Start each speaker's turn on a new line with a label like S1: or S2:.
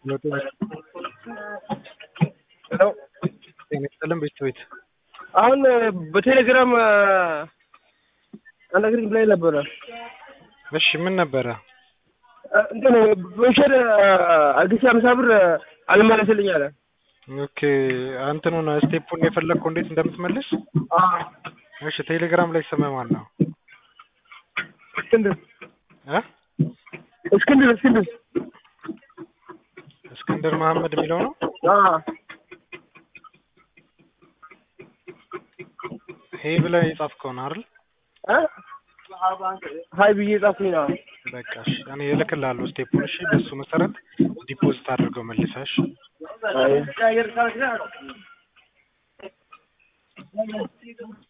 S1: ሄሎ
S2: ጤና ይስጥልን ቤት
S1: አሁን በቴሌግራም አናግሪኝ ብላኝ ነበረ።
S2: እሺ ምን ነበረ?
S1: እንትን ቮቸር አዲስ አምሳ ብር አልመለስልኝ አለ።
S2: ኦኬ አንተኑን ስቴፑን የፈለግከው እንዴት እንደምትመልስ? እሺ ቴሌግራም ላይ ስምህ ማን ነው?
S1: እስክንድር
S2: እ
S1: እስክንድር እስክንድር
S2: እስክንድር መሐመድ የሚለው ነው።
S1: አዎ
S2: ይሄ ብለህ የጻፍከው ነው አይደል?
S1: እ ሀይ ብዬ ጻፍኩኝ ነው።
S2: በቃ እሺ እኔ እልክልሃለሁ ስቴፑን። እሺ በሱ መሰረት ዲፖዚት አድርገው መልሰህ እሺ።
S1: አይ